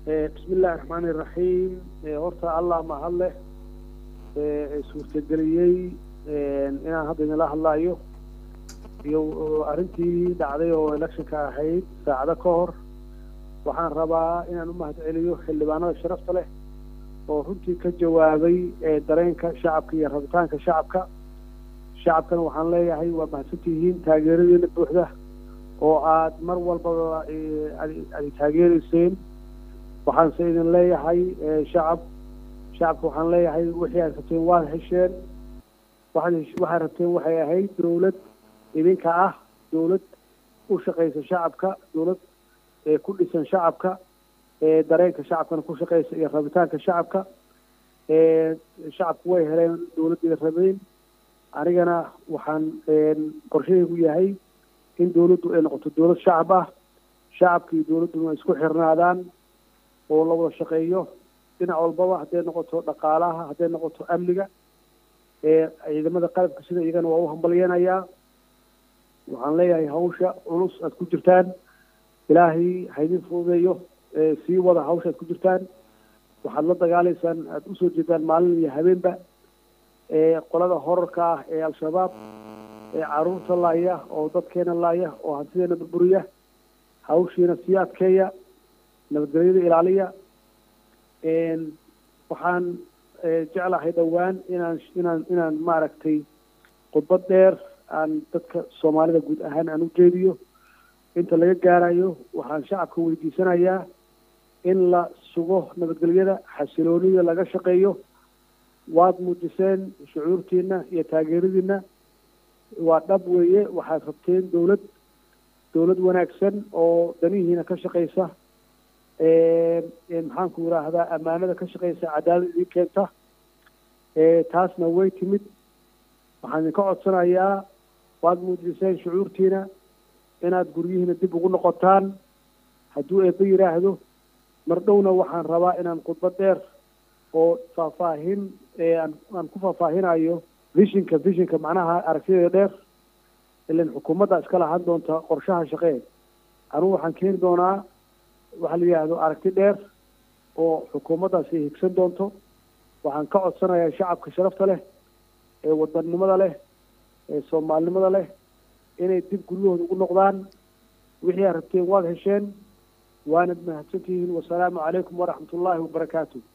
bismi illaahi raxmaani iraxiim horta allah mahad leh suurtageliyey inaan hadda idinla hadlaayo iyo arrintii dhacday oo electionka ahayd saacado ka hor waxaan rabaa inaan u mahad celiyo xildhibaanada sharafta leh oo runtii ka jawaabay dareenka shacabka iyo rabitaanka shacabka shacabkana waxaan leeyahay waa mahadsantihiin taageeradiina buuxda oo aad mar walbaba ad taageereyseen waxaanse idin leeyahay shacab shacabka waxaan leeyahay wixii aad rabteen waad hesheen waxaad waxaad rabteen waxay ahayd dawlad idinka ah dawlad u shaqaysa shacabka dawlad ku dhisan shacabka dareenka shacabkana ku shaqaysa iyo rabitaanka shacabka shacabku way heleen dawladdeeda rabeen anigana waxaan qorshahaygu yahay in dawladdu ay noqoto dawlad shacab ah shacabka iyo dawladduna isku xirnaadaan oo la wada shaqeeyo dhinac walbaba hadday noqoto dhaqaalaha hadday noqoto amniga ciidamada qalabka sida iyagana waa u hambalyeynayaa waxaan leeyahay hawsha culus aad ku jirtaan ilaahay haydin fududeeyo sii wada hawsha aad ku jirtaan waxaad la dagaalaysaan aada usoo jeedaan maalin iyo habeenba qolada horarka ah ee al-shabaab ee caruurta laaya oo dadkeena laaya oo hantideena burburiya hawshiina sii adkeeya nabadgelyada ilaaliya waxaan jeclahay dhowaan inaan inaan inaan maaragtay khudbad dheer aan dadka soomaalida guud ahaan aan u jeediyo inta laga gaarayo waxaan shacabka weydiisanayaa in la sugo nabadgelyada xasiloonida laga shaqeeyo waad muujiseen shucuurtiina iyo taageeradiina waa dhab weeye waxaad rabteen dawlad dawlad wanaagsan oo danihiina ka shaqaysa maxaanku yidhaahdaa ammaanada ka shaqaysa cadaalad idin keenta taasna way timid waxaan idinka codsanayaa waad muujiseen shucuurtiina inaad guryihiina dib ugu noqotaan hadduu eebbe yidhaahdo mar dhowna waxaan rabaa inaan khudbad dheer oo faahfaahin aan ku faahfaahinayo vishinka vishinka macnaha aragtideeda dheer ilan xukuumadda iska lahaan doonta qorshaha shaqee anugu waxaan keeni doonaa waxaa la yidhaahdo aragti dheer oo xukuumaddaasi higsan doonto waxaan ka codsanayaa shacabka sharafta leh ee wadannimada leh ee soomaalinimada leh inay dib guryahooda ugu noqdaan wixii aad rabteen waad hesheen waanad mahadsantihiin wasalaamu calaykum waraxmat ullaahi wabarakaatu